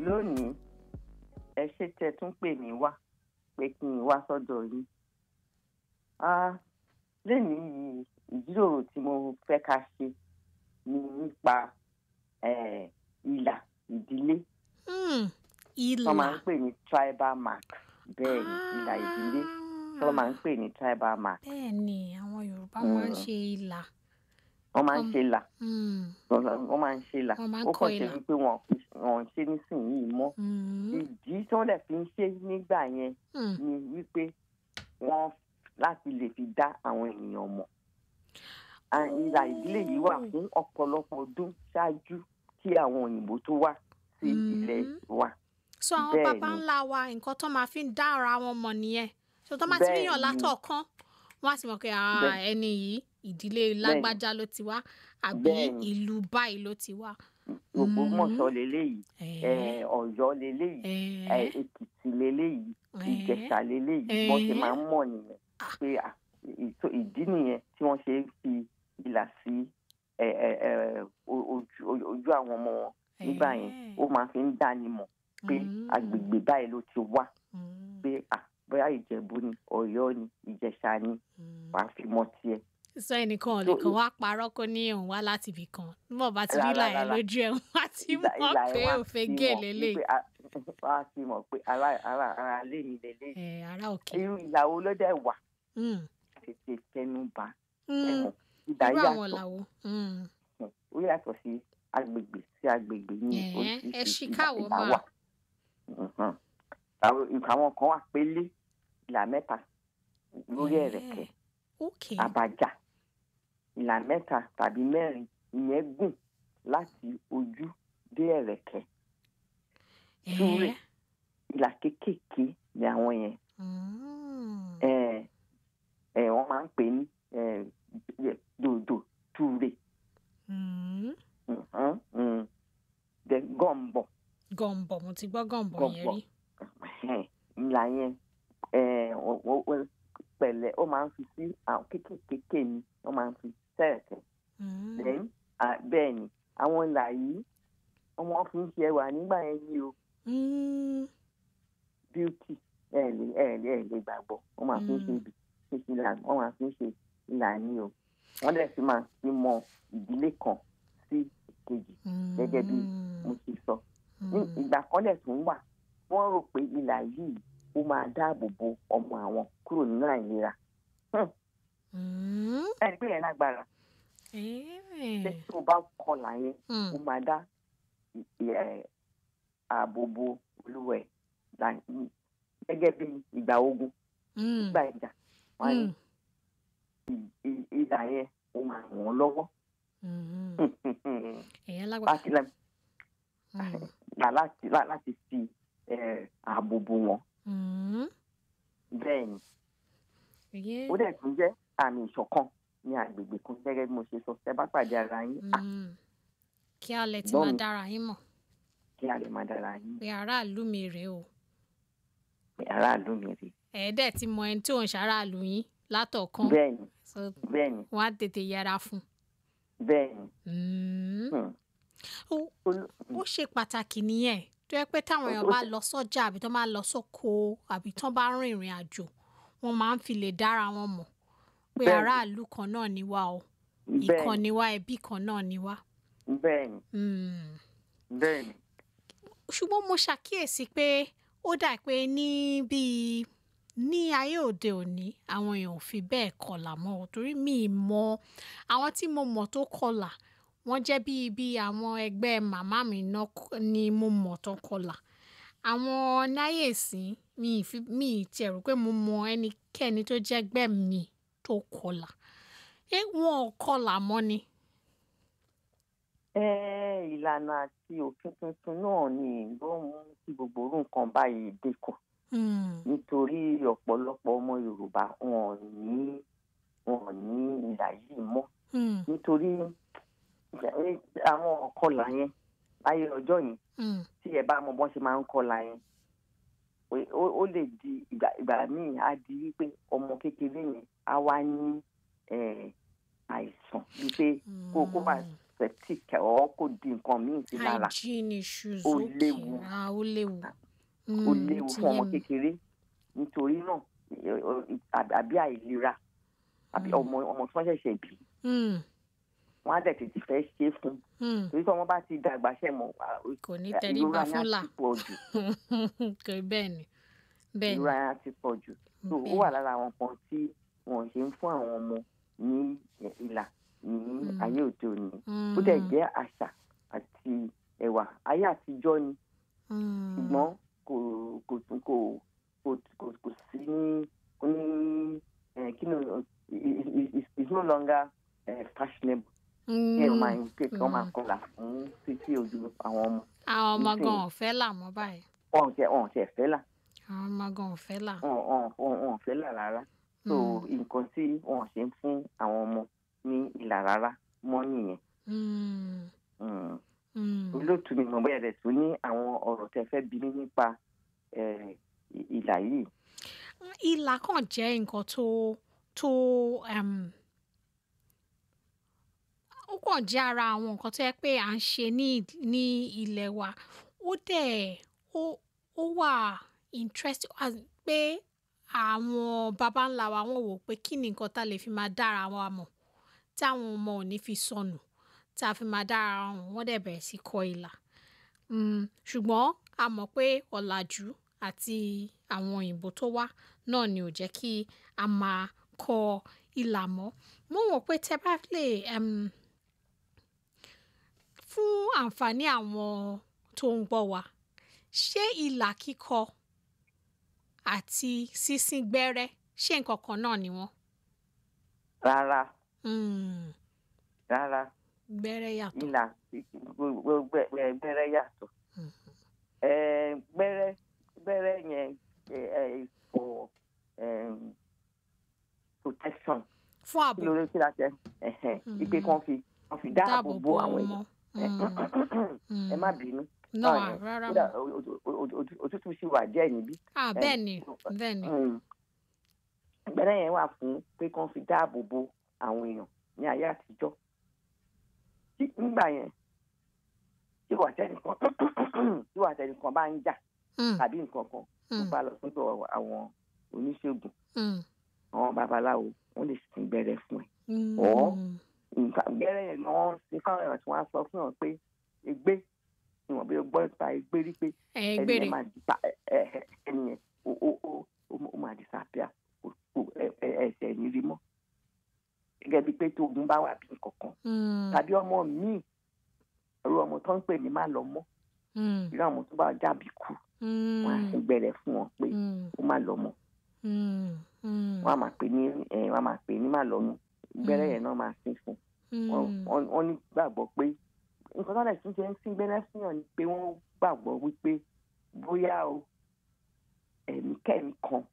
lónìí ẹ ṣe tẹ tún pè mí wá pé kí n wá sọ́dọ̀ yín Ah, lẹ́nìí yìí ìjíròrò tí mo fẹ́ ká ṣe ni nípa eh, ìlà ìdílé Hmm, wọ́n máa ń ìlà pè ní tribal mark bẹ́ẹ̀ ni ìlà ìdílé tí wọ́n máa ń pè ní tribal mark bẹ́ẹ̀ ni àwọn Yorùbá máa ń Mm. ṣe ìlà wọ́n máa ń Um, ṣe là Hmm, wọ́n máa ń ṣe là Wọ́n máa ń ó kọ kàn ṣe ìlà. wípé wọn wọn ò ṣe nísìnyìí mọ́ hmm, ìdí tí wọ́n dẹ̀ fi ń ṣe nígbà yẹn hmm. ni wípé wọ́n láti lè fi dá àwọn ènìyàn mọ̀. À- ìlà ìdílé yìí wà fún ọ̀pọ̀lọpọ̀ ọdún ṣáájú kí àwọn òyìnbó tó wá sí ilẹ̀ Mm. wa. so àwọn Bẹ́ẹ̀ baba ni. ńlá wa nǹkan tó máa fi ń dá ara wọn mọ̀ nìyẹn so tó máa ti Bẹ́ẹ̀ ríyàn ni. látọ̀ọ̀kan wọ́n á sì mọ̀ pé ah, Bẹ́ẹ̀. ẹni yìí ìdílé lágbájá ló ti wá àbí Bẹ́ẹ̀ ni. ìlú báyìí ló ti wá. Ògbómọ̀ṣọ́ leléyìí Eh, eh, Ọ̀yọ́ leléyìí eh, eh, Èkìtì leléyìí eh. Ìjẹ̀ṣà leléyìí wọ́n ṣe Eh. máa ń mọ̀ nìyẹn pé à, ìtò- ìdí nìyẹn tí wọ́n ṣe ń fi ìlà sí eh, eh, eh, o- ojú ojú àwọn ọmọ wọn nígbà yẹn Eh. ó máa fi ń dánimọ̀ pé Mm. agbègbè báyìí ló ti wá Mm, pé à bóyá ìjẹ̀bú ni ọ̀yọ́ ni ìjẹ̀ṣà ni mm. wàá fi mọ tiẹ̀. sọ ẹnìkan ò lè So, kàn wá parọ́ kó ní òun wá láti ibì kan nígbà bá ti rí Rárá, ìlà yẹn rárá. lójú ẹ̀ wọ́n á ti Ìlà- mọ̀ ìlà pé ẹ̀ wá òfin fi gé mọ̀ lélẹ̀ wípé a- wọ́n á fi mọ̀ pé ará ará ará lé mi lélẹ̀ ẹ̀ ará òkè. irú ìyàwó ló dẹ̀ wà Mm, tètè tẹnu bà mm. ẹ̀wọ̀n ìdá irú àwọn yàtọ̀ làwọ̀. Mm. ó yàtọ̀ sí agbègbè sí agbègbè ní Ẹ̀ẹ́, ẹ oríṣiríṣi ṣí ìlà káwọ́ ìlà máa. wà. Mhm. àwọn àwọn kan wà pélé ìlà mẹ́ta lórí Ẹ̀ẹ́, ẹ̀rẹ̀kẹ́ ok àbàjá ìlà mẹ́ta tàbí mẹ́rin ìyẹn gùn láti ojú dé ẹ̀rẹ̀kẹ́ túrè. Ẹ̀ẹ́, ìlà kéékèèké ni àwọn yẹn mm. ẹ ẹ wọ́n máa ń pè ní ẹ, yẹ- dòdò túrè Mm. Mhm, mm. then gọ̀m̀bọ̀ gọ̀ǹbọ̀ mo ti gbọ́ gọ̀ǹbọ̀ yẹn Gọ̀ǹbọ̀. rí. ẹhẹ́n, ìlà yẹn ẹ, ó- ó- ó- pẹ̀lẹ́ ó máa ń fi sí àwọn kéékèèké ni wọ́n máa ń fi sẹ́ẹ̀kẹ́ Mm. then à- bẹ́ẹ̀ ni àwọn ìlà yìí wọ́n fi ń ṣe ẹwà nígbà yẹn ní o Mm. beauty ẹ lè ẹ lè ẹ lè gbàgbọ́ wọ́n máa fi ń ṣe Mm. ibi ṣe ṣe ìlà wọ́n máa fi ń ṣe ìlà ní o wọ́n dẹ̀ fi máa fi mọ ìdílé kan sí ìkejì gẹ́gẹ́ bí mo ṣe sọ ní Mm. ìgbà kan dẹ̀ tún wà wọ́n rò pé ìlà yìí ó máa dáàbò bo ọmọ àwọn kúrò nínú àìlera Mm. ẹni pé yẹn lágbára Ẹ̀ẹ́. ṣé tó bá kọlà yẹn Mm. ó máa dá ì- ì- ẹ, ààbò bo olúwẹ̀ là- gẹ́gẹ́ bí ìgbà ogun Mm. ìgbà ìjà wọn ní Mm. ì- ì- ìlà yẹn ó máa ràn wọ́n lọ́wọ́ Mm. èèyàn lágbára. láti lẹ- Mm. là- láti là- láti fi ẹ, ààbò bo wọn Mm. bẹ́ẹ̀ ni Èyí- ó dẹ̀ tún jẹ́ àmì ìṣọ̀kan ní agbègbè kan gẹ́gẹ́ bí mo ṣe sọ ẹ bá pàdé ara yín à, Mm. kí a lè ti Gbọ́n máa mi. dára yín mọ̀ kí a lè máa dára yín pé aráàlú mi rèé o pé aráàlú mi rè ẹ̀ẹ́dẹ̀ ti mọ ẹni tí òun ṣaráàlú yín látọ̀ọ̀kan bẹ́ẹ̀ ni so bẹ́ẹ̀ ni wọ́n á tètè yẹra fún bẹ́ẹ̀ ni un. Hmm. Ó- Olú- ó ṣe pàtàkì nìyẹn tó yẹ pé táwọn èèyàn bá lọ sọ́jà àbí tó máa lọ sóko àbí tó bá rìn ìrìn àjò wọ́n máa ń fi lè dára wọn mọ̀ pé Bẹ́ẹ̀ni. aráàlú kan náà ni wá o bẹ́ẹ̀ ìkan ni ni wá ẹbí kan náà ni wá. bẹ́ẹ̀ ni Mm. bẹ́ẹ̀ ni ṣùgbọ́n mo ṣàkíyèsí pé ó dà pé ní bíi ní ayé òde òní àwọn èèyàn ò fi bẹ́ẹ̀ kọlà mọ́ ò torí mi ì mọ àwọn tí mo mọ̀ tó kọlà wọ́n jẹ́ bíi bíi àwọn ẹgbẹ́ màmá mi náà k- ni mo mọ̀ tó kọlà àwọn náyè sí mi ì fi mi ì tiẹ̀ rò pé mo mọ ẹnikẹ́ni tó jẹ́ ẹgbẹ́ mi tó kọlà ṣé wọn ò kọlà mọ́ ni. ẹ ìlànà àti òfin tuntun náà ni ló ń mú kí gbogbo orú nǹkan báyìí dínkù Hmm. nítorí ọ̀pọ̀lọpọ̀ ọmọ Yorùbá wọn ò ní wọn ò ní ìlà yìí mọ́ Hmm. nítorí ẹ, àwọn ọ̀kọlà yẹn láyé ọjọ́ yẹn Hmm. tí ẹ bá mọ bọ́n ṣe máa ń kọlà yẹn ó- ó ó lè di ìgbà ìgbà míì á di wípé ọmọ kékeré yẹn á wá ní ẹ, àìsàn bíi pé kó kó bá septic ọ̀ kó di nǹkan míì sí lára hygiene issues Ó òkè léwu. ah ó léwu. ó Mm, léwu ti fún yé ọmọ mi. kékeré nítorí náà ẹ, ọ, àbí- àbí àìlera àbí Mm. ọmọ ọmọ tí wọ́n ṣẹ̀ṣẹ̀ bí Mm, wọ́n á dẹ̀ tètè fẹ́ ṣe é fún mm. torí tí ọmọ bá ti dàgbà ṣẹ̀ mọ́ kò ní ìrora tẹríba yẹn fún á là ti pọ̀ jù kò bẹ́ẹ̀ ni bẹ́ẹ̀ ni ìrora yẹn á ti pọ̀ jù so ó bẹ́ẹ̀ wà ni. lára àwọn kan tí wọ́n ṣe ń fún àwọn ọmọ ní ìlà ní Mm. ayé òde òní Mm, ó dẹ̀ jẹ́ àṣà àti ẹ̀wà ayé àtijọ́ ni mm, ṣùgbọ́n kò kò tún kò kò kò kò sí ní kò ní ẹ, kí ni o- i- i- i- it's no longer eh, fashionable kí ẹ mm. máa ń pè kí wọ́n máa mm. kọlà fún títí ojú àwọn ọmọ àwọn ọmọ nísìnyí. gan ò fẹ́ là mọ́ báyìí wọn ò tẹ wọn ò tẹ fẹ́ là àwọn ọmọ gan ò fẹ́ là. wọn wọn wọn wọn ò fẹ́ là rárá so Mm, nǹkan tí wọn ṣe ń fún àwọn ọmọ ní ìlà rárá mọ́ nìyẹn mm, Mm. mm. olóòtú mi mọ̀ bóyá rẹ̀ tún ní àwọn ọ̀rọ̀ tẹ fẹ́ bí mi nípa eh, ì- ìlà yìí ìlà kan jẹ́ nǹkan tó tó um, ó kàn jẹ́ ara àwọn nǹkan tó yẹ pé à ń ṣe ní ní ilẹ̀ wa ó dẹ̀ ó ó wà interest as pé àwọn baba ńlá wa wọ́n wò pé kí ni nǹkan tá a lè fi máa dára wa mọ̀ táwọn ọmọ ò ní fi sọnù tá a fi máa dára wọn mọ̀, wọ́n dẹ̀ bẹ̀rẹ̀ sí kọ́ ìlà Mm, ṣùgbọ́n a mọ̀ pé ọ̀làjú àti àwọn òyìnbó tó wá náà ni ò jẹ́ kí a máa kọ ìlà mọ́ mo wò pé tẹ bá lè um, fún àǹfààní àwọn tó ń gbọ́ wa ṣé ìlà kíkọ àti sísín gbẹ́rẹ́ ṣé nǹkan kan náà ni wọ́n? rárá Mm, rárá gbẹ́rẹ́ yàtọ̀. ìlà gbogbo gbẹ́rẹ́ yàtọ̀ Mhm. Eh, gbẹ́rẹ́ gbẹ́rẹ́ yẹn eh, eh, for um, protection fún kí ààbò ló lè kí la tẹ ẹ̀hẹ̀n, wípé Mhm. kàn fi kàn fi dáàbò dáàbò bo bo àwọn ọmọ. èèyàn ẹ má bínú náà ẹ, rárá kódà mọ́. o- o- o- o- òtútù sì wà díẹ̀ níbí ah ẹ, bẹ́ẹ̀ ni bẹ́ẹ̀ ni. Mm. gbẹ́rẹ́ yẹn wà fún pé kàn fi dáàbò bo àwọn èèyàn ní ayé àtijọ́ tí nígbà yẹn tí wà tẹnìkan tí wà tẹnìkan bá ń jà Mm, tàbí nǹkan kan tó mm, bá lọ sọ́dọ̀ àwọn oníṣègùn mm, àwọn babaláwo wọ́n lè sin gbẹ́rẹ́ fún ẹ mm, Ọ̀. nǹkan gbẹ́rẹ́ yẹn ni wọ́n sin káwọn èèyàn tí wọ́n á sọ fún wọn pé ègbé ìwọ̀n bí o gbọ́ nípa ègbé rí pé ẹ ẹni gbére yẹn máa dìpa ẹni yẹn ó ó ó ó ó máa disappear kò kò ẹ- ẹ- ẹsẹ̀ ní rí mọ́ gẹ́gẹ́ bíi pé tó ogun bá wà bí nǹkankan Mm, tàbí ọmọ míì ẹrú ọmọ tó ń pè ní má lọ mọ́ mm, irú àwọn tó bá jábì kú wọn á mm, sì gbẹ̀rẹ̀ fún wọn pé mm, ó má lọ mọ́ mm, mm, wọn á máa pè ní ẹ wọn á máa pè ní má lọ mọ́ gbẹ́rẹ́ Mm. yẹn náà máa sín fún wọn mm, wọn wọn ní gbàgbọ́ pé nǹkan tó lè tún ṣe ń sín gbẹ́rẹ́ fún yàn ni pé wọ́n gbàgbọ́ wípé bóyá o ẹ̀mí kẹ́mi kan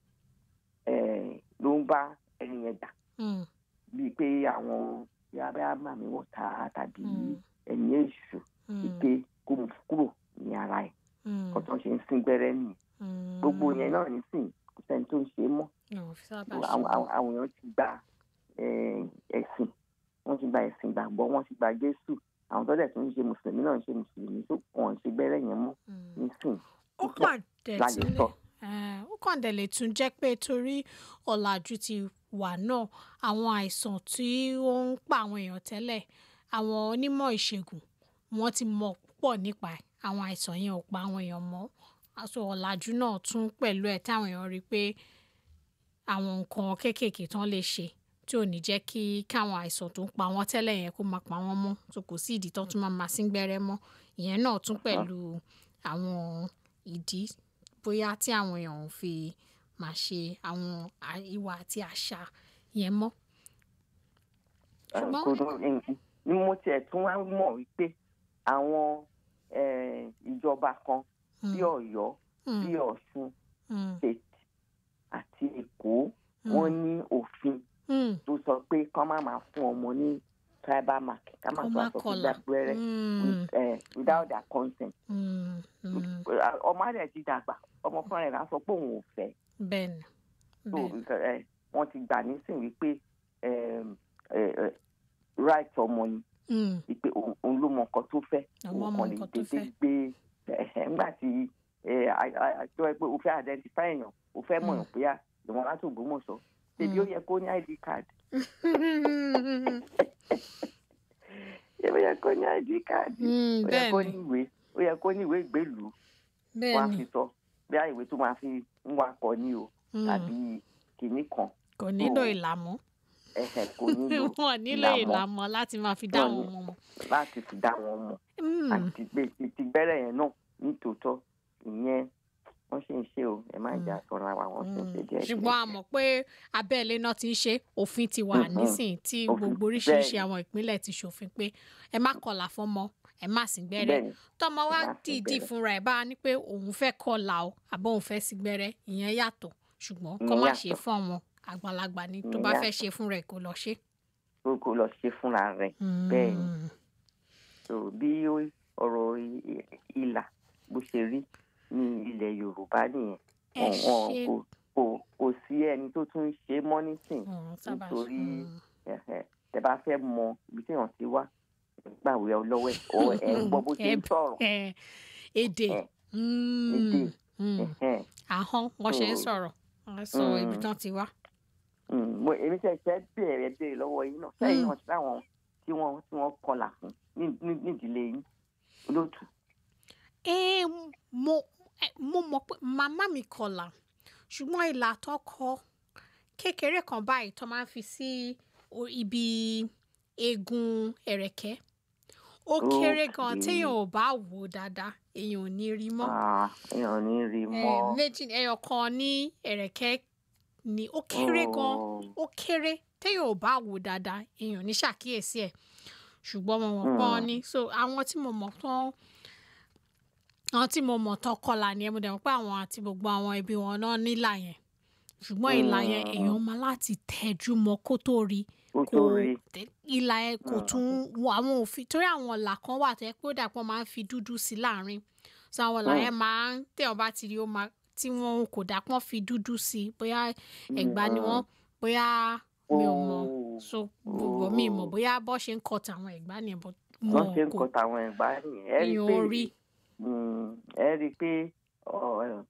eh, ló ń bá ẹni yẹn jà mm, bíi pé àwọn yàrá màmí wọ̀ ta tàbí Mm. ẹ̀mí èṣù mm, wípé kó mú kúrò ní ara ẹ̀ mm, kó tó ń ṣe ń sín gbẹ́rẹ́ nìyẹn mm. gbogbo yẹn náà nísìnyí kò sẹ́ni tó ń ṣe é mọ́ Ò fi sábà àwọn ṣe àwọn- bẹ́ẹ̀. àwọn èèyàn ti gba eh, ẹ̀sìn wọ́n ti gba ẹ̀sìn gbàgbọ́ wọ́n ti gba Jésù àwọn tó dẹ̀ tún ń ṣe mùsùlùmí náà ń ṣe mùsùlùmí tó wọ́n ń ṣe gbẹ́rẹ́ yẹn mọ́ Mm. nísìnyí ó púpọ̀ kàn dẹ̀ la tún lè lè sọ. eh, ó kàn dẹ̀ lè tún jẹ́ pé torí ọ̀làjú ti wà náà àwọn àìsàn tí ó ń pa àwọn èèyàn tẹ́lẹ̀ àwọn onímọ̀ ìṣègùn wọ́n ti mọ̀ púpọ̀ nípa ẹ̀ àwọn àìsàn yẹn ò pa àwọn èèyàn mọ́ aṣọ ọ̀làjú náà tún pẹ̀lú ẹ̀ táwọn èèyàn rí i pé àwọn nǹkan kéékèèké tán lè ṣe tí ò ní jẹ́ kí káwọn àìsàn tó ń pa wọ́n tẹ́lẹ̀ yẹn kó máa pa wọ́n mọ́ tó kò sí ìdí tán tún máa máa sín gbẹ́rẹ́ mọ́ ìyẹn náà tún pẹ̀lú àwọn ìdí bóyá tí àwọn èèyàn ò fi máa ṣe àwọn à- ìwà àti àṣà yẹn mọ́. Ṣùgbọ́n- kò dùn ní mo tiẹ̀ tún wá mọ̀ wípé àwọn eh, ìjọba kan Mm, bí Ọ̀yọ́ mm, bí Ọ̀ṣun mm, state àti Èkó mm, wọ́n ní òfin mm, tó sọ pé kán má máa fún ọmọ ní tribal mark ká má Kó tó má aṣọ fún kọlà. gbàgbẹ́rẹ́ mm, eh, without their consent mm, mm. ọmọ rẹ̀ ti dàgbà ọmọ fúnra rẹ̀ á sọ pé òun ò fẹ́ bẹ́ẹ̀ni so bẹ́ẹ̀ni eh, wọ́n ti gbà nísìnyí wípé em, eh, eh, right ọmọ ni Mm. wípé òun òun ló mọ nǹkan tó fẹ́ Àwọn òun mọ kàn lè nǹkan tó dédé fẹ́. gbé ẹ̀hẹ̀ ńgbà tí ẹ, a- a- a- tó yẹ pé o fẹ́ identify èèyàn o fẹ́ mọ̀ Mm. èèyàn pé à ìwọ̀n láti Ògbómọ̀ṣọ́ ṣebí ó Mm. yẹ kó ní id card ṣebí ó yẹ kó ní id card Mm, ó yẹ kó ní bẹ́ẹ̀ni ìwé ó yẹ kó ní ìwé ìgbélùú wọn á bẹ́ẹ̀ni fi sọ bí i ìwé tó máa fi ń wakọ̀ ni o Mm. tàbí kinní kan kò nílò So, ìlàmú ẹ̀hẹ̀ kò nílò wọn nílò ìlàmọ́ ìlàmọ́ láti máa fi dá Wọn àwọn ní- ọmọ mọ̀. láti fi dá wọn mọ̀ Mm. àti pé ti- ti gbẹ́rẹ̀ yẹn náà nítòótọ́ ìyẹn wọ́n ṣe ń ṣe o ẹ má jà sọ́ra wa wọ́n ṣe ń ṣe díẹ̀ ṣùgbọ́n a mọ̀ pé abẹ́lé náà ti ń ṣe òfin ti wà Mhm. nísìnyí tí Òfin, gbogbo oríṣiríṣi bẹ́ẹ̀ni. àwọn ìpínlẹ̀ ti ṣòfin pé ẹ má kọlà fọ́mọ ẹ má sì gbẹ́rẹ́ bẹ́ẹ̀ni tọmọ wa ẹ má sín dìídì gbẹ́rẹ́. fúnra ẹ̀ bá a ní pé òun fẹ́ kọlà o àbọ̀ òun fẹ́ sí gbẹ́rẹ́ ìyẹn yàtọ̀ ṣùgbọ́n kọ́ Ìyẹn má yàtọ̀. ṣe fún àwọn àgbàlagbà ni tó Ìyẹn bá fẹ́ yàtọ̀. ṣe fúnra ẹ̀ kó lọ ṣe. kó kó lọ ṣe fúnra rẹ̀ Bẹ́ẹ̀ni. Mm. so bí ó- ọ̀rọ̀ i- i- ìlà bó ṣe rí ní ilẹ̀ Yorùbá nìyẹn ẹ Wọn- wọn ṣe kò kò kò sí ẹni tó tún ń ṣe mọ́ nísìn Mm, sábà ṣe. nítorí Mm. ẹ̀hẹ̀, tẹ bá fẹ́ mọ ibi tí èèyàn ti wá gbàwé ọlọ́wẹ́ ọ ẹ̀ ń gbọ́ bó ṣe ń Ẹ- sọ̀rọ̀ ẹ, èdè Ẹ, Mm. èdè. Mm. ẹ̀hẹ̀. ahọ́n wọ́n ṣe ń So, sọ̀rọ̀ wọ́n sọ ibi mm. tán ti wá. Mm, mo èmi ṣẹ̀ṣẹ̀ bẹ̀rẹ̀ béèrè lọ́wọ́ yín náà sẹ́yìn Mm. náà sáwọn tí wọ́n tí wọ́n kọlà fún ní- ní- nídìílé yín olóòtú. ẹ mo ẹ, mo mọ̀ pé màmá mi kọlà ṣùgbọ́n ìlà tó kọ kékeré kan báyìí tó máa ń fi sí o- ibi eegun ẹ̀rẹ̀kẹ́ ó kéré gan Okay. téèyàn ò bá wò ó dáadáa èèyàn ò ní rí mọ́ Ah, èèyàn ò ní rí Ẹ, mọ́. méjì ẹyọ kan ní ẹ̀rẹ̀kẹ́ ni ó kéré gan Oh. ó kéré téèyàn ò bá wò ó dáadáa èèyàn ò ní ṣàkíyèsí ẹ̀ ṣùgbọ́n mo mọ̀ pọ́n Mm. ni so àwọn tí mo mọ̀ tán àwọn tí mo mọ̀ tán kọlà ni ẹ mo dẹ̀ mọ̀ pé àwọn àti gbogbo àwọn ẹbí wọn náà nílà yẹn ṣùgbọ́n ìlà yẹn Mm. èèyàn máa láti tẹjú mọ́ kó tó rí ó kò tó rí tẹ- ìlà ẹ kò Mm. tún wọ àwọn òfin torí àwọn ìlà kan wà tó yẹ pé ó dàpọ̀ máa ń fi dúdú sí láàrin so àwọn ìlà Mm. yẹn máa ń téèyàn bá ti rí ó máa tí wọn kò dàpọ̀ fi dúdú sí bóyá ẹ̀gbá ni wọ́n bóyá mi ò mọ̀ Oh. so gbogbo mi mọ̀ Oh. bóyá bọ́ ṣe ń kọ tàwọn ẹ̀gbá ni bọ́ wọ́n wọn ṣe ń kò kọ tàwọn ẹ̀gbá nìyẹn ẹ rí i èèyàn pé ò rí mm, ẹ rí i pé ọ, ẹ,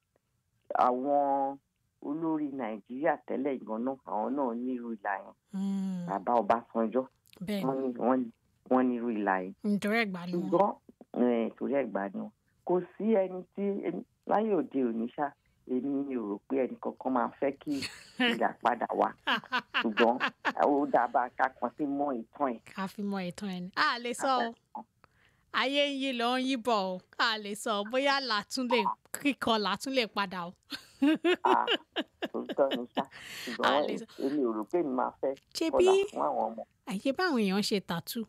àwọn olórí Nàìjíríà tẹ́lẹ̀ gan náà àwọn náà nírú ìlà yẹn Mm, bàbá Ọbásanjọ́ bẹ́ẹ̀ wọ́n ní wọ́n ní wọ́n nírú ìlà yẹn ni nítorí ẹ̀gbá ni wọn ṣùgbọ́n eh, torí ẹ̀gbá ni wọn kò sí ẹni tí ẹni- láyé òde òní ṣá èmi ò rò pé ẹnì kankan máa fẹ́ kí ìlà padà wá ṣùgbọ́n ó dábàá ká kan sí mọ́ ìtàn ẹ̀. ká fi mọ ìtàn ẹni a lè sọ o ayé ń yí lọ ń yí bọ̀ o a lè sọ bóyá làtún lè kíkọ làtún lè padà o. Ah, òótọ́ ni ṣá ṣùgbọ́n A lè sọ- èmi ò rò pé mi máa fẹ́ ṣé kọlà bí fún àwọn ọmọ. àyè báwọn èèyàn ṣe tàtú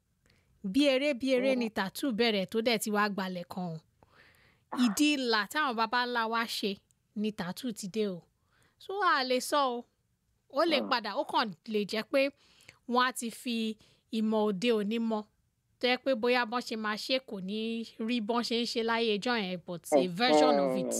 bí eré bí eré ni tàtú bẹ̀rẹ̀ tó dẹ̀ ti wá gbalẹ̀ kan o ìdí ìlà táwọn baba ńlá wa ṣe ni tàtú ti dé o so a lè sọ o ó lè Mm. padà ó kàn lè jẹ́ pé wọ́n á ti fi ìmọ̀ òde òní mọ tó yẹ pé bóyá bọ́n ṣe máa ṣe kò ní rí bọ́n ṣe ń ṣe láyé ẹjọ́ yẹn but a version of it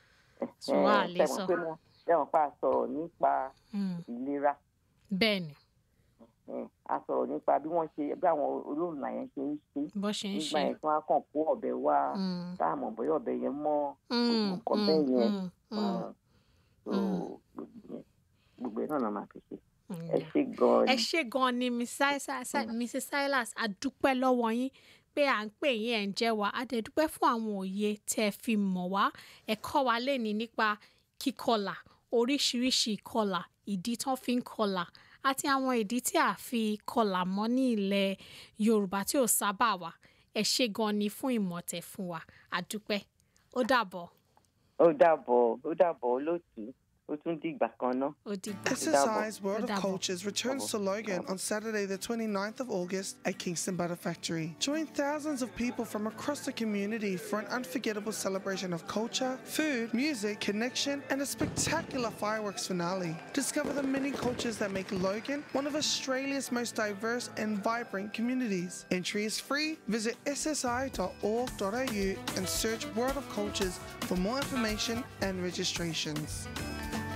so a lè sọ pé mo ṣẹ́wọ̀n pa sọ̀rọ̀ nípa Mm, ìlera bẹ́ẹ̀ ni eh, a sọ̀rọ̀ nípa bí wọ́n ṣe bí àwọn olóòlà yẹn ṣe ń ṣe bọ́n ṣe ń nígbà ṣe. yẹn tí wọ́n á kàn kó ọ̀bẹ wá Mm, tá a mọ̀ bóyá ọ̀bẹ yẹn mọ́ mm, nǹkan mm, bẹ́ẹ̀ yẹn. mm, mm, ah, so, Mm. gbogbo yẹn- gbogbo ẹ̀ náà la máa fi ṣe mm. ẹ ṣe gan-an ẹ ni. ṣé gan ni Mrs. Si- Si- Mrs. Silas a dúpẹ́ lọ́wọ́ yín pé à ń pè yín ẹ̀ ń jẹ́ wa a dẹ̀ dúpẹ́ fún àwọn òye tẹ́ ẹ fi mọ̀ wá ẹ kọ́ wa léni nípa kíkọlà oríṣiríṣi ìkọlà ìdí tán fi ń kọlà àti àwọn ìdí tí a fi kọlà mọ́ ní ilẹ̀ Yorùbá tí ò sábà wà ẹ ṣé gan ni fún ìmọ̀tẹ̀ fún wa a dúpẹ́ ó dàbọ̀ ó dàbọ̀ ó dàbọ̀ olóòtú ó tún dìgbà kan náà. ó dìgbà. SSI's World of Double. Cultures returns to Logan on Saturday, the 29th of August at Kingston Butter Factory. Join thousands of people from across the community for an unforgettable celebration of culture, food, music, connection, and a spectacular fireworks finale. Discover the many cultures that make Logan one of Australia's most diverse and vibrant communities. Entry is free. Visit ssi.org.au and search World of Cultures for more information and registrations.